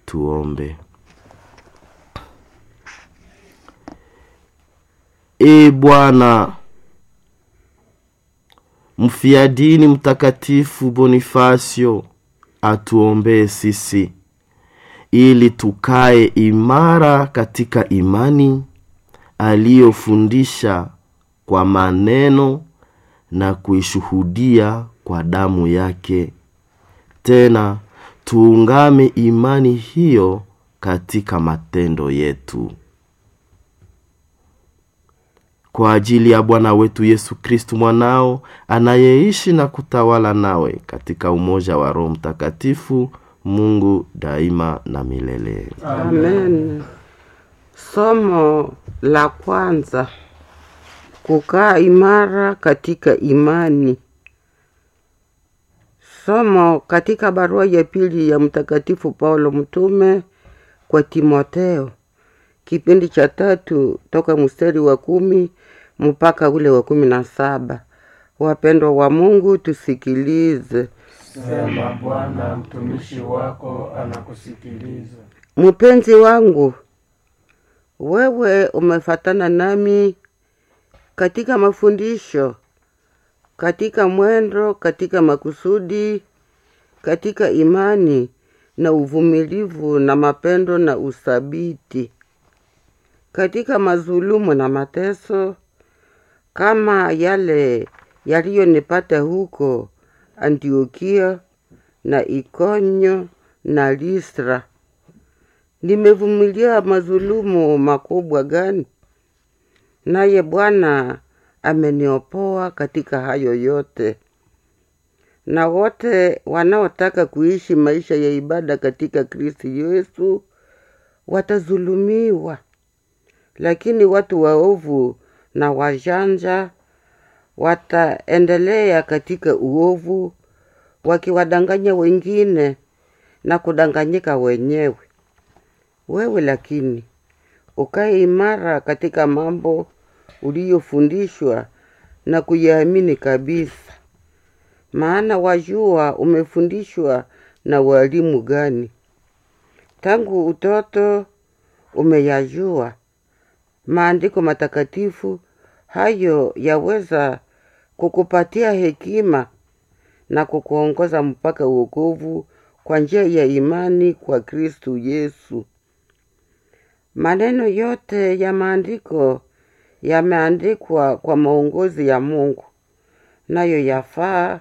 Tuombe. E Bwana, mfiadini mtakatifu Bonifasio atuombee sisi ili tukae imara katika imani aliyofundisha kwa maneno na kuishuhudia kwa damu yake. Tena tuungame imani hiyo katika matendo yetu. Kwa ajili ya Bwana wetu Yesu Kristu mwanao anayeishi na kutawala nawe katika umoja wa Roho Mtakatifu, Mungu daima na milele. Amen. Somo la kwanza: kukaa imara katika imani. Somo katika barua ya pili ya Mtakatifu Paulo mtume kwa Timotheo, kipindi cha tatu toka mstari wa kumi mpaka ule wa kumi na saba. Wapendwa wa Mungu, tusikilize. Sema Bwana, mtumishi wako anakusikiliza. Mpenzi wangu, wewe umefatana nami katika mafundisho, katika mwendo, katika makusudi, katika imani na uvumilivu na mapendo na uthabiti, katika mazulumu na mateso, kama yale yaliyonipata huko Antiokia na Ikonyo na Listra. Nimevumilia mazulumu makubwa gani? Naye Bwana ameniopoa katika hayo yote. Na wote wanaotaka kuishi maisha ya ibada katika Kristo Yesu watazulumiwa, lakini watu waovu na wajanja wataendelea katika uovu, wakiwadanganya wengine na kudanganyika wenyewe. Wewe lakini ukae imara katika mambo uliyofundishwa na kuyaamini kabisa, maana wajua umefundishwa na walimu gani. Tangu utoto umeyajua maandiko matakatifu, hayo yaweza kukupatia hekima na kukuongoza mpaka uokovu kwa njia ya imani kwa Kristu Yesu. Maneno yote ya maandiko yameandikwa kwa maongozi ya Mungu, nayo yafaa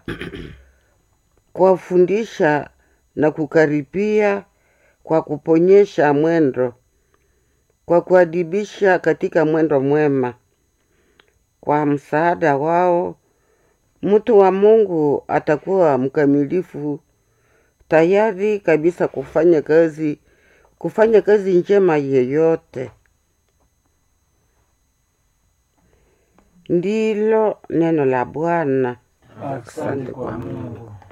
kuwafundisha na kukaripia, kwa kuponyesha mwendo, kwa kuadibisha katika mwendo mwema. Kwa msaada wao mtu wa Mungu atakuwa mkamilifu, tayari kabisa kufanya kazi kufanya kazi njema yeyote. Ndilo neno la Bwana. Asante kwa Mungu.